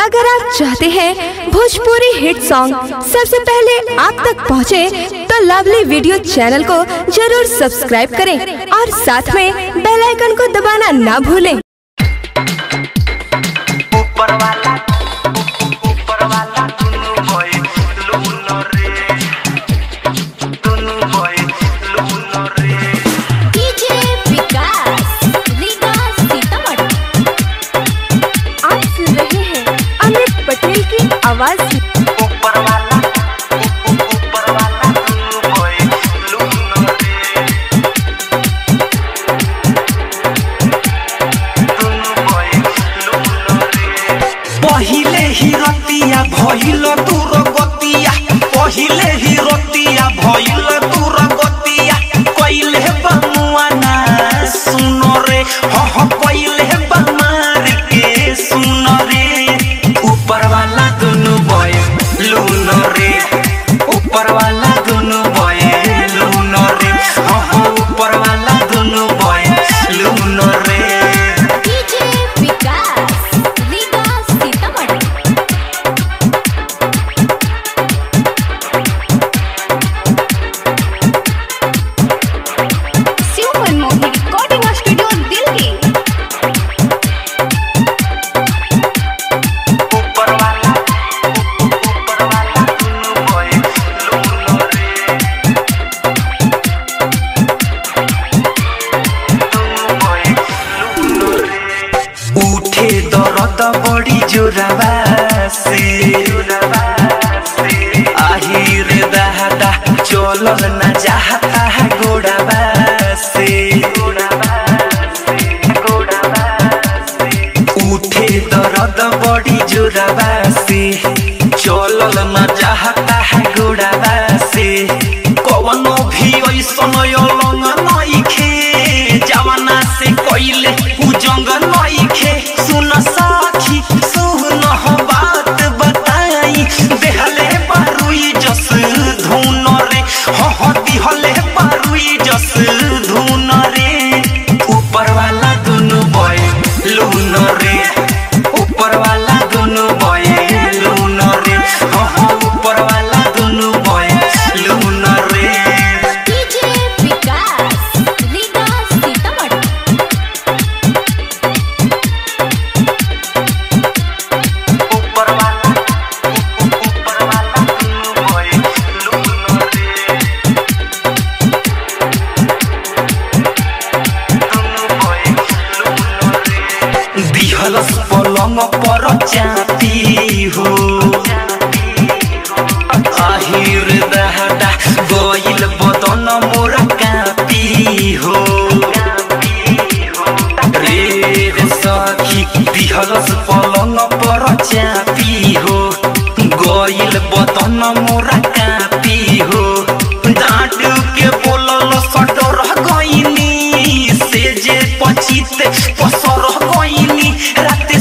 अगर आप चाहते हैं भोजपुरी हिट सॉन्ग सबसे पहले आप तक पहुंचे, तो लवली वीडियो चैनल को जरूर सब्सक्राइब करें और साथ में बेल आइकन को दबाना ना भूलें ऊपर वाला ऊपर वाला दुनु भई लूनो रे दुनु भई लूनो रे डीजे विकास रीगा सीतामढ़ी आप सुन रहे हैं अमित पटेल की आवाज ऊपर वाला ऊपर वाला दुनु भई लूनो रे दुनु भई लूनो रे पहिले ही रतिया भइल दूर गतिया पहिले ही रतिया भइल दूर गतिया कइले बमुआ ना सुनो रे ह ह कइले बमार के सुनो रे ऊपर वाला दुनु बय लूनो रे ऊपर वाला दुनु बय लूनो रे ह ह ऊपर वाला दुनु बय लूनो रे DJ Vikas Riga Sitamarhi Shiv Manmohan recording studio Delhi ऊपर वाला ऊपर वाला दुनु भई लूनो रे दुनु भई लूनो रे उठे दरद बड़ी जोराबा से আহিर दाहदा चलल न चाहता है गोड़ाबा से उठे दर्द बड़ी जोराबा से चलल न चाहता है गोड़ाबा से कवनो भी ऐसन अलंग नइखे जवाना से कइले उजंग नइखे सुन साखी सुन हो बात बताई देहले बारुई जस धुन रे हो हो दिहले बारुई जस धुन रे ऊपर वाला दुनु बय लून रे ऊपर वाला दुनु बय लून रे हो हो ऊपर वाला दुनु बय लून रे डीजे विकास रीगा सीतामढ़ी ऊपर वाला ऊपर वाला दुनु भई लूनो रे दुनु भई लूनो रे दिहलस पलंग पर चापी हो আহিर दहटा गइल बदन मोर कापी हो रे रे सखी दिहलस पलंग पर चापी हो गइल बदन मोर कापी हो डाँट के बोलल सटर गइनी से जे पचित पसर गइनी रात